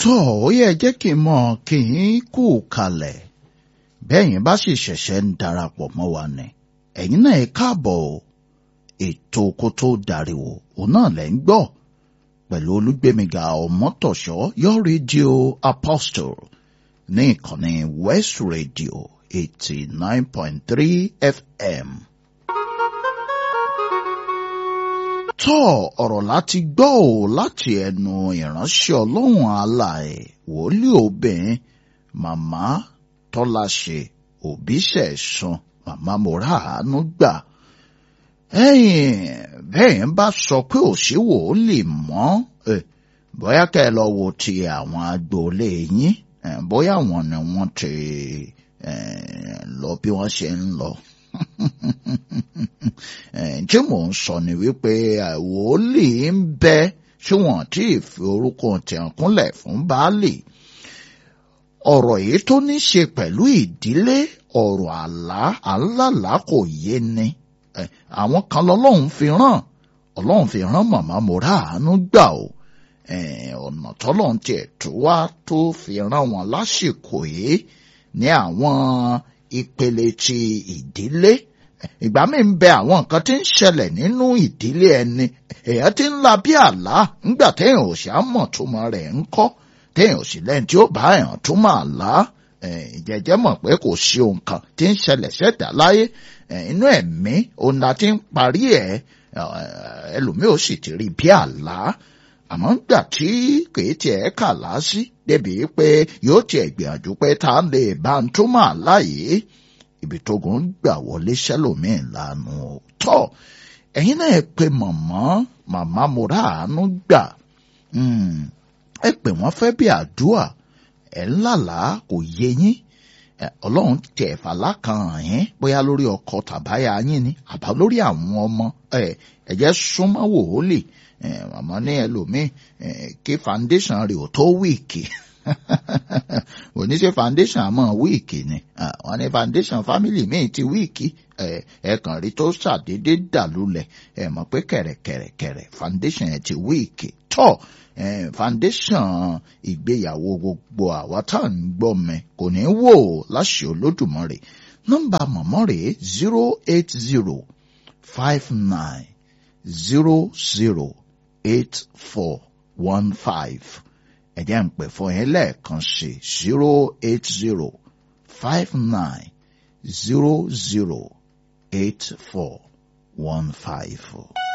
tó ó yẹ jẹ́ kí n mọ̀ kí n kú kalẹ̀ bẹ́yìn bá sì ṣẹ̀ṣẹ̀ ń darapọ̀ mọ́ wa ni ẹ̀yin náà ẹ káàbọ̀ o ètò kó tó dariwo òun náà lẹ́ ń gbọ́ pẹ̀lú olúgbémiga ọmọtọ̀ṣọ́ your radio apostle ní ìkànnì west radio eighty nine point three fm. tọ́ ọ̀rọ̀ láti gbọ́ ò láti ẹnu ìránṣẹ́ ọlọ́run alààyè wòlíì obìnrin màmá tọ́láṣe òbíṣẹ̀san màmá mora àánú gbà ẹ̀yìn bẹ́ẹ̀ ń bá sọ pé òsì wòlíì mọ́ bóyá kẹ́ ẹ lọ wo ti àwọn agboolé yín bóyá àwọn ni wọ́n ti lọ bí wọ́n ṣe ń lọ tí mò ń sọ ni wípé wòlíì ń bẹ tí wọ́n ti fi orúkọ tẹ̀ kúnlẹ̀ fún baálé ọ̀rọ̀ yìí tó ní ṣe pẹ̀lú ìdílé ọ̀rọ̀ àlá àlálà kò yé ni àwọn kan lọ́lọ́run fi rán ọlọ́run fi rán màmá mo rà àánú gbà o ọ̀nà tọ́lọ́run tiẹ̀ tó wá tó fi rán wọn lásìkò yìí ní àwọn ìpele ti ìdílé ìgbà mi ń bẹ àwọn nǹkan tí ń ṣẹlẹ̀ nínú ìdílé ẹni èèyàn ti ń la bí àlá ńgbà téèyàn ò ṣe á mọ̀ túmọ̀ rẹ̀ ń kọ́ téèyàn ò sì lẹ́yìn tí ó bá èèyàn túmọ̀ àlá ìjẹ́jẹ́ mọ̀ pé kò sí ohun kan tí ń ṣẹlẹ̀ ṣẹ̀dá láyé inú ẹ̀mí òun la ti ń parí ẹ̀ ẹlòmíì ò sì ti rí bí àlá àmọ́ gbà tí kìí tiẹ̀ kà lásì débi pé yóò tiẹ̀ gbìyànjú pé tá a lè bá ń túmọ̀ àlá yìí ibi tó gùn gbà wọlé sẹ́lòmíì lánàá ò tọ́ ẹ̀yin náà pe mọ̀mọ́ màmá mo rà àánú gbà ẹ pè wọ́n fẹ́ bí àdúà ẹ̀ ńlàlá kò yé yín ọlọ́run tẹ̀ fàlà kan hàn yín bóyá lórí ọkọ tàbáyà yín ni àbá lórí àwọn ọmọ ẹ̀jẹ̀ súnmọ́ wòólì màmá ní ẹlòmíì kí foundation rẹ̀ ò tó wíìkì oníṣẹ́ foundation àmọ́ wíìkì ni wọ́n ní foundation family míì ti wíìkì ẹ̀ẹ̀kan rí tó ṣàdédé dàlúlẹ̀ ẹ̀ mọ̀ pé kẹ̀rẹ̀kẹ̀rẹ̀kẹ̀rẹ̀ foundation ẹ̀ ti wíìkì tọ́ foundation ìgbéyàwó gbogbo àwa tá à ń gbọ́ mi kò ní wò láṣẹ olódùmarè nọ́mbà mọ̀mọ́ rẹ̀ zero eight zero five nine zero zero eight four one five ẹ̀jẹ̀ ń pè fún yín lẹ́ẹ̀kan sí zero eight zero five nine zero zero eight four one five.